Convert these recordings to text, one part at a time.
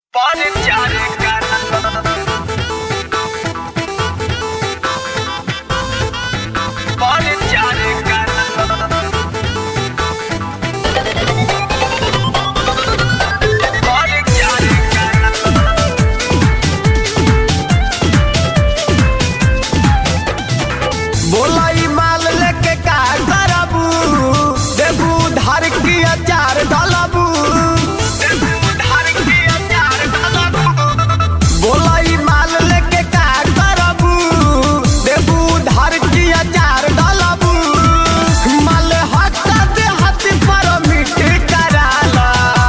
चार कर चार कर चार कर बोला ई माल लेके का करबू देबू धार की अचार डालबू उधार के चार बोला ई माल लेके का करबू देबू धार की अचार डालबू माल हटा दे हाथ पर मिट कराला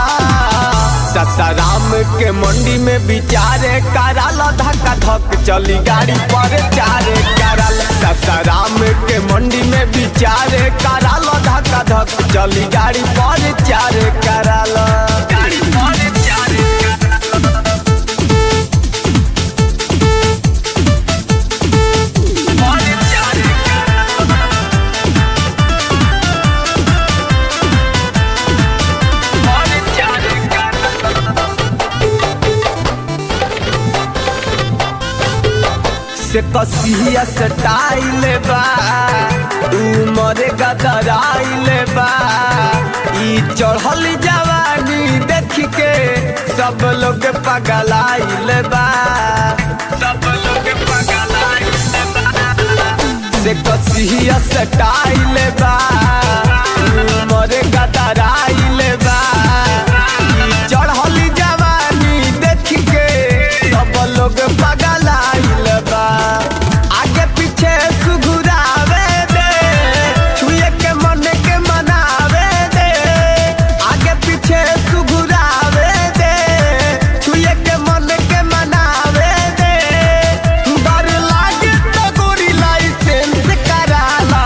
ससाराम के मंडी में बिचारे कराला धक्का धक चली गाड़ी पर चारे कराला ससाराम के मंडी में बिचारे कराला धक्का धक चली गाड़ी पर चारे कराला गाड़ी पर चार पर चार पर चार से कसिया सटाइल बा उमर गदराइल बा ई चढ़ल जवानी देख के सब लोग पगलाइल बा सब लोग पगलाए से कसिया सटाइल बा उमर गदराइल बा ई चढ़ल जवानी देख के सब लोग पगलाइल बा आगे पीछे सुघुरावे दे छुए के मन के मनावे दे आगे पीछे सुघुरावे दे छुए के मन के मनावे दे डर लागे तो गोरी लाइसेंस कराला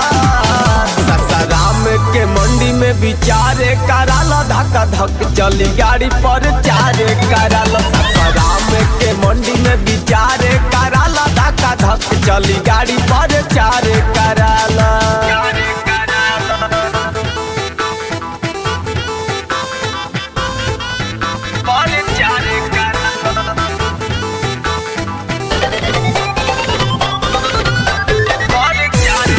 ससाराम के मंडी में बिचारे कराला धक्का धक चली गाड़ी पर चारे कराला ससाराम के मंडी में बिचारे कराला धक्का धक चली गाड़ी पर चारे कराला चार पर चार पर चार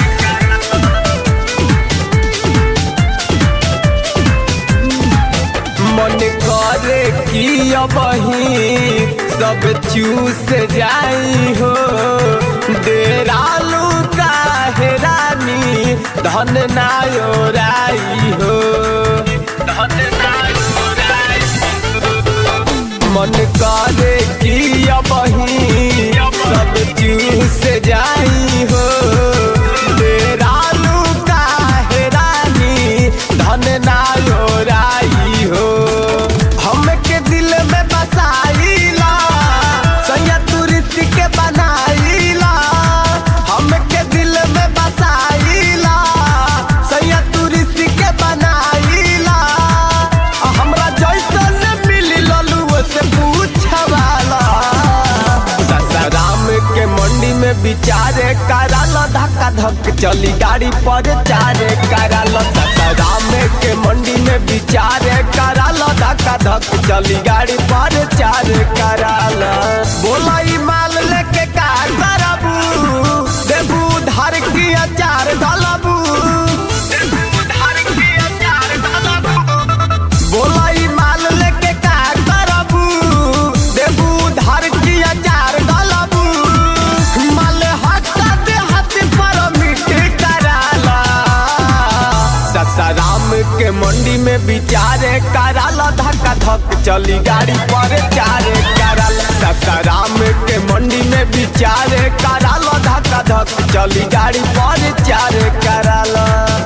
मन करे कि अबही सब चूस जाई हो डेरालू काहे रानी धन नायोराई हो धन नाराय मन करे कि अबही सब चूस जाई हो डेरालू काहे रानी धन नायोराई हो हमके दिल में बसाईला सैया तुरसी के बनाईला हमके दिल में बसाईला सैया तुरसी के बनाईला हमरा जैसन मिली ललुओ से पूछवाला ससाराम के मंडी में बिचारे कराला धक्का धक चली गाड़ी पर चारे कराला ससाराम के मंडी में बिचारे कराला धक्का धक चली गाड़ी पर चारे कराला बोला ई माल लेके का करबू देबू धार की अचार डालबू उधार के चार बोला ई माल लेके का करबू देबू धार की अचार डालबू माल हटा दे हाथ पर मिट कराला ससाराम के मंडी में बिचारे कराला धक्का धक चली गाड़ी पर चारे कराला ससाराम के मंडी में बिचारे कराला धक्का धक चली गाड़ी पर चारे कराला